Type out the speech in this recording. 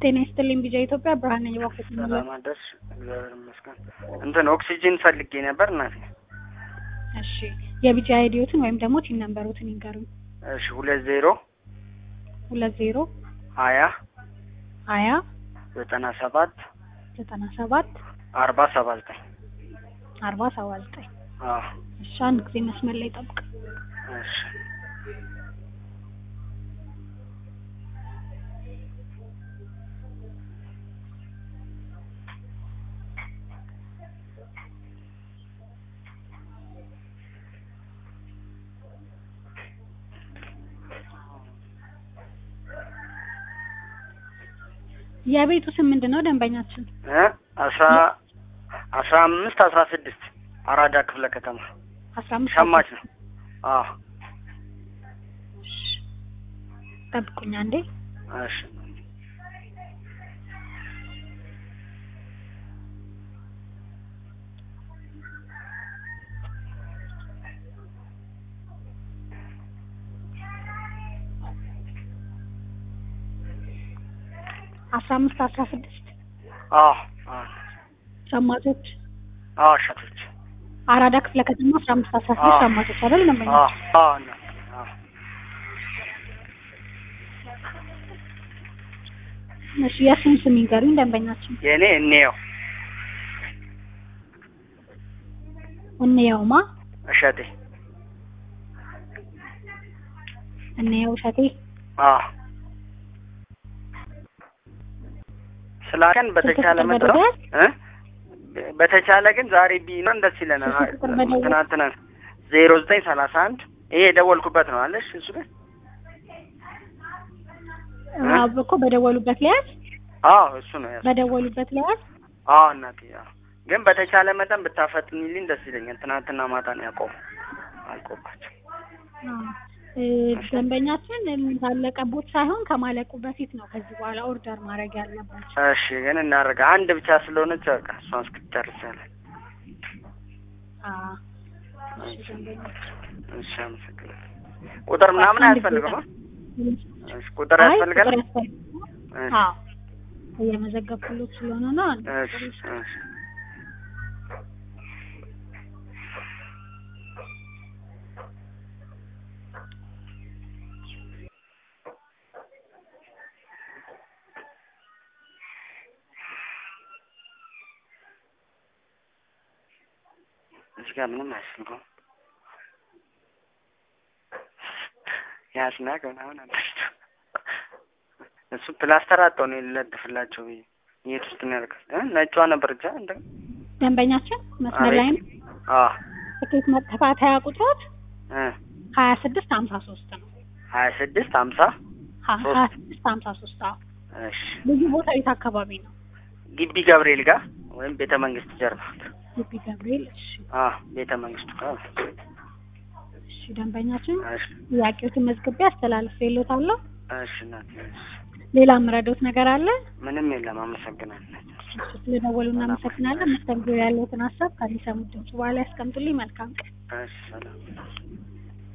ጤና ይስጥልኝ ቢጃ ኢትዮጵያ ብርሃን ነኝ። እባክዎት ምን ሰላም አደርሽ? እግዚአብሔር ይመስገን። እንትን ኦክሲጅን ፈልጌ ነበር እናቴ። እሺ የቢጃ አይዲዎትን ወይም ደግሞ ቲን ነምበሮትን ይንገሩኝ። እሺ ሁለት ዜሮ ሁለት ዜሮ ሀያ ሀያ ዘጠና ሰባት ዘጠና ሰባት አርባ ሰባ ዘጠኝ አርባ ሰባ ዘጠኝ አዎ እሺ አንድ ጊዜ መስመር ላይ ጠብቅ። እሺ የቤቱ ስም ምንድን ነው? ደንበኛችን እ አስራ አስራ አምስት አስራ ስድስት አራዳ ክፍለ ከተማ አስራ አምስት ሸማች ነው። አዎ እሺ፣ ጠብቁኝ አንዴ። እሺ አስራ አምስት አስራ ስድስት አዎ አዎ ሸማቾች አዎ ሸቶች አራዳ ክፍለ ከተማ አስራ አምስት አስራ ስድስት አዎ። ሸማቾች አይደል? ደንበኛ አዎ አዎ እናቴ አዎ እሺ የእሱን ስም ይንገሩኝ ደንበኛችን። የእኔ እንየው እንየውማ እሸቴ እንየው እሸቴ አዎ ስላከን በተቻለ ስልክ መጠን በደወል? እ በተቻለ ግን ዛሬ ቢኖር ደስ ይለናል። ስልክ ቁጥር በደወል? ትናንትና ዜሮ ዘጠኝ ሰላሳ አንድ ይሄ የደወልኩበት ነው አለሽ እሱ ላይ እ? አዎ እኮ በደወሉበት ሊያዝ አዎ እሱ ነው ያዝ በደወሉበት ሊያዝ አዎ እናቴ አዎ ግን በተቻለ መጠን ብታፈጥኝልኝ ደስ ይለኛል። ትናንትና ማታ ነው ያቆሙ አልቆባቸው አዎ እ፣ ደንበኛችን ካለቀቦት ሳይሆን ከማለቁ በፊት ነው ከዚህ በኋላ ኦርደር ማድረግ ያለባቸው። እሺ ግን እናደርጋ አንድ ብቻ ስለሆነች በቃ እሷን እስክትጨርስ ያለ አዎ እሺ ደንበኛችን እሺ አመሰግናለሁ። ቁጥር ምናምን አንድ አያስፈልግም? ጊዜ እሺ ቁጥር አይ ያስፈልጋል? ቁጥር ያስፈልጋል። እሺ አዎ እየመዘገብኩሎት ስለሆነ ነው። አንድ እሺ ቁጥር እሺ እዚህ ጋር ምንም አያስፈልገውም። ያስናቅ ምናምን አለች። እሱ ፕላስተር አጣው ነው ልለጥፍላቸው ብዬ የት ውስጥ ነው ያልከው? እ ነጯ ነበር ብቻ እንደ ደንበኛችን መስመር ላይ ነው። አዎ ትኬት መከታተያ ቁጥሮት እ ሀያ ስድስት ሀምሳ ሶስት ነው። ሀያ ስድስት ሀምሳ ሀ- ሶስት። ሀያ ስድስት ሀምሳ ሶስት አዎ። እሺ ልዩ ቦታ የት አካባቢ ነው? ግቢ ገብርኤል ጋር ወይም ቤተ መንግስት ጀርባ ግቢ ገብርኤል። እሺ አ ቤተ መንግስቱ ጋር እሺ ደንበኛችን እሺ ጥያቄዎትን መዝግቤ አስተላልፌልዎታለሁ። እሺ እናቴ እሺ ሌላ የምረዳዎት ነገር አለ? ምንም የለም አመሰግናለሁ እሺ ስለደወሉ እናመሰግናለን። መስተንግዶ ያለዎትን ሀሳብ ከሚሰሙት ድምጽ በኋላ ያስቀምጡልኝ። መልካም ቀን። እሺ ሰላም